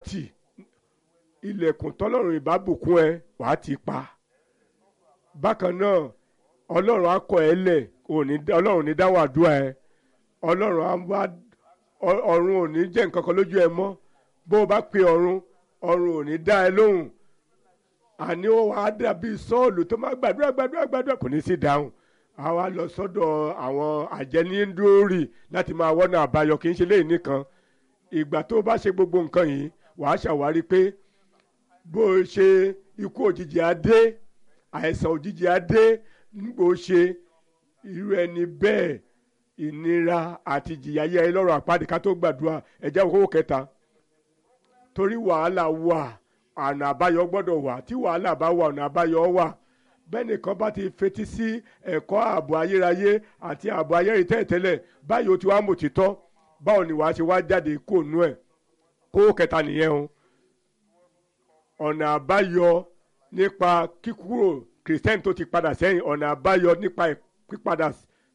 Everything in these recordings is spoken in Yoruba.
tì ilẹ̀kùn tọ́lọ́run ìbábùkún ẹ wàá ti pa bákan náà ọlọ́run á kọ̀ ẹ́ lẹ̀ ọlọ́run ní dáwọ́ àdúrà ẹ ọlọ́run á wá ọ̀run ò ní jẹ́ nǹkan kan lójú ẹ mọ́ bó o bá pe ọ̀run ọ̀run ò ní dá ẹ lóhùn àní ó wàá dàbí sọ́ọ̀lù tó máa gbàdúrà gbàdúrà gbàdúrà kò ní sí dáhùn a wá lọ sọ́dọ̀ àwọn àjẹníńdórì láti máa wọ́nà àbáyọ kì í ṣe léyìn nìkan ìgbà tó bá ṣe gbogbo nǹkan yìí wàá ṣàwárí pé bó o ṣe ikú òjijì á dé àìsàn òjijì á dé nígbò ṣe irú ẹni bẹ́ẹ̀ ìnira àti ìjìyà yẹ lọ́rọ̀ àpáàdé ká tó gbàdúrà ẹ̀jẹ̀ òkòwò kẹta torí wàhálà wà ọ̀nà àbáyọ gbọ́dọ̀ wà tí wàhálà bá wà ọ̀nà àbáyọ wà bẹ́ẹ̀ nìkan bá ti fetí sí ẹ̀kọ́ ààbò ayérayé àti ààbò ayérayé tẹ́lẹ̀tẹ́lẹ̀ báyìí ó ti wá mọ̀ títọ́ báwo ni wàá ṣe wá jáde kó nú ẹ̀ kó kẹta nìyẹn o ọ̀nà àbáyọ nípa kíkúrò kìrìsìtẹ́nì tó ti padà sẹ́yìn ọ̀nà àbáyọ nípa pípadà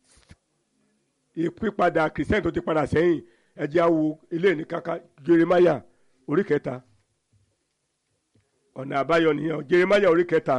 ìpípadà kìrìsìtẹ́nì tó ti padà sẹ́yìn ẹ̀jẹ̀ awo ilé ní kaka Jeremáyà orí kẹta ọ̀nà àbáyọ nìyẹn Jeremáyà orí kẹta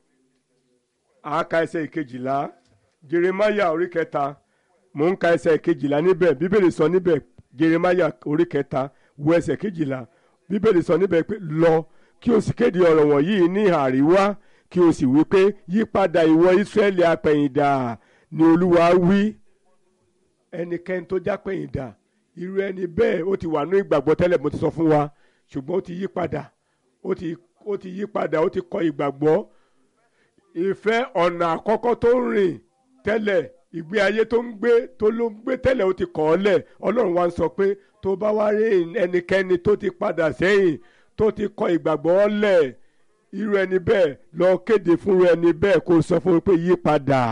àáka ẹsẹ̀ ìkejìlá Jeremáyà orí kẹta mò ń ka ẹsẹ̀ ìkejìlá níbẹ̀ bíbélì sọ níbẹ̀ Jeremáyà orí kẹta wo ẹsẹ̀ kejìlá bíbélì sọ níbẹ̀ pé lọ kí o sì kéde ọ̀rọ̀ wọ̀nyí ní àríwá kí o sì wí pé yípadà ìwọ Ísírẹ́lì apẹ̀yìndà ni Olúwa wí ẹnikẹ́ni tó jápẹ̀yìndà irú ẹni bẹ́ẹ̀ ó ti wà ní ìgbàgbọ́ tẹ́lẹ̀ mo ti sọ fún wa ṣùgbọ́n ó ti yí padà ó ti ó ti yí padà ó ti kọ ìgbàgbọ́ ìfẹ́ ọ̀nà àkọ́kọ́ tó ń rìn tẹ́lẹ̀ ìgbé ayé tó ń gbé tó ló ń gbé tẹ́lẹ̀ ó ti kọ̀ ọ́ lẹ̀ ọlọ́run wa ń sọ pé tó bá wá rí ẹnikẹ́ni tó ti padà sẹ́yìn tó ti kọ ìgbàgbọ́ lẹ̀ irú ẹni bẹ́ẹ̀ lọ kéde fún irú ẹni bẹ́ẹ̀ kó sọ fún un pé yí padà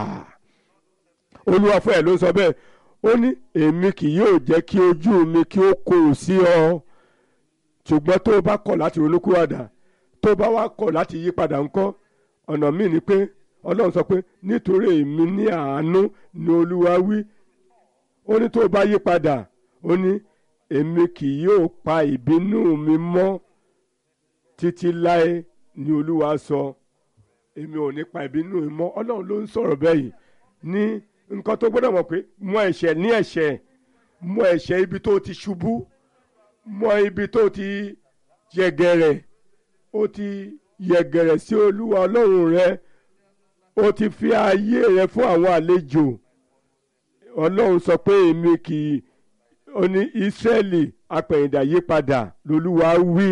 olúwa fún ẹ̀ ló sọ bẹ́ẹ̀ ó ní èmi kì yóò jẹ́ kí ojú mi kí ó korò sí ọ ṣùgbọ́n tó o bá kọ̀ láti ronúkúwàdà tó o bá wá kọ̀ láti yí padà ńkọ́ ọ̀nà míì ni pé ọlọ́run sọ pé nítorí èmi ní àánú ni olúwa wí ó ní tó o bá yí padà ó ní èmi kì yóò pa ìbínú mi mọ́ títí láé ni olúwa sọ èmi ò ní pa ìbínú mi mọ́ ọlọ́run ló ń sọ̀rọ̀ bẹ́ẹ̀ yìí ní nǹkan tó gbọ́dọ̀ mọ̀ pé mọ ẹ̀ṣẹ̀ ní ẹ̀ṣẹ̀ mọ ẹ̀ṣẹ̀ ibi tó ti ṣubú mọ ibi tó ti yẹgẹrẹ ó ti yẹgẹrẹ sí olúwa ọlọ́run rẹ ó ti fi ayé rẹ fún àwọn àlejò ọlọ́run sọ pé èmi kì í ó ní ìsírẹ́lì apẹ̀yìndà yí padà lolúwa wí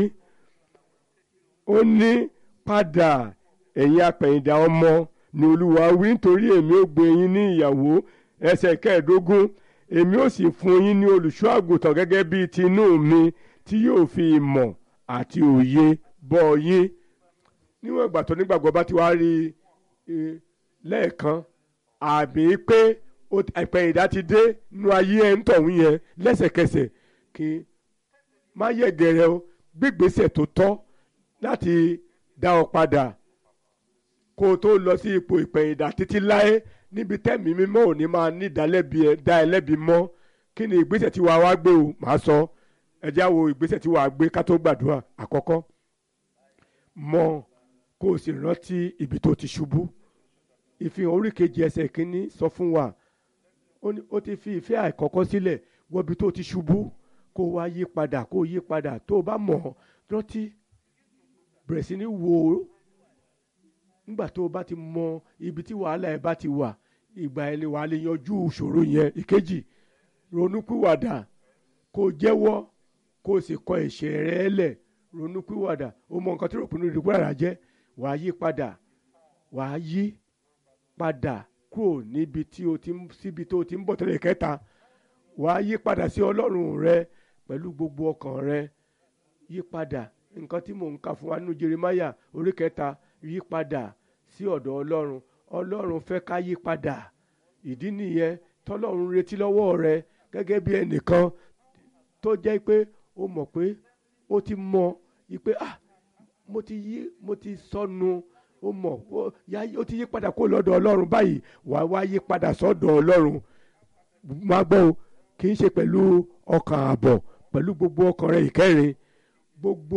ó ní padà ẹ̀yin apẹ̀yìndà ọmọ ni olúwa wí nítorí èmi ó gbé yín ní ìyàwó ẹsẹ̀ kẹẹ̀ẹ́dógún èmi ó sì fún yín ní olùṣọ́ àgùntàn gẹ́gẹ́ bíi tinú mi tí yóò fi ìmọ̀ àti òye bọ́ yín níwọ̀n ìgbà tó nígbàgbọ́ bá ti wá rí i lẹ́ẹ̀kan àmì pé ìpẹ̀yìndà ti dé nínú ayé ẹ̀ ń tọ̀hún yẹn lẹ́sẹ̀kẹsẹ̀ kí má yẹ̀gẹ̀rẹ̀ o gbígbésẹ̀ tó tọ́ láti dá ọ padà kó o tó lọ sí ipò ìpẹ̀yìndà títí láé níbi tẹ́mi mímọ́ ò ní máa ní ìdálẹ́bi ẹ̀ dá ẹlẹ́bi mọ́ kí ni ìgbésẹ̀ tí wàá wá gbé o màá sọ ẹ já wo ìgbésẹ̀ tí wàá gbé ká tó gbàdúrà àkọ́kọ́ mọ̀ kó o sì rántí ibi tó ti ṣubú ìfihàn orí kejì ẹsẹ̀ kínní sọ fún wa ó ti fi ìfẹ́ àìkọ́kọ́ sílẹ̀ wọ ibi tó ti ṣubú kó o wá yí padà kó o yí padà tó o bá mọ̀ rántí bẹ̀rẹ̀ sí ní wò ó nígbà tó o bá ti mọ ibi tí wàhálà ẹ bá ti wà ìgbà ẹ lè wà á lè yanjú ìṣòro yẹn ìkejì ronúpìwàdà kó o jẹ́wọ́ kó o sì kọ ẹ̀ṣẹ̀ rẹ lẹ̀ ronúpìwàdà o mọ nǹkan tí rògbòmù ìdìbòrà jẹ́ wàá yí padà wàá yí padà kúrò níbi tí o ti síbi tó o ti ń bọ̀ tẹ́lẹ̀ kẹta wàá yí padà sí ọlọ́run rẹ pẹ̀lú gbogbo ọkàn rẹ yí padà nǹkan tí mò ń kà fún wa nínú Jeremáyà orí kẹta yí padà sí ọ̀dọ̀ ọlọ́run ọlọ́run fẹ́ ká yí padà ìdí nìyẹn tọ́lọ́run retí lọ́wọ́ rẹ gẹ́gẹ́ bí ẹnìkan tó jẹ́ pé ó mọ̀ pé ó ti mọ pé ah mo ti yí mo ti sọnù ó mọ̀ ó ti yí padà kó lọ́dọ̀ ọlọ́run báyìí wàá wá yí padà sọ́dọ̀ ọlọ́run máa gbọ́ o kì í ṣe pẹ̀lú ọkàn àbọ̀ pẹ̀lú gbogbo ọkàn rẹ ìkẹrin gbogbo.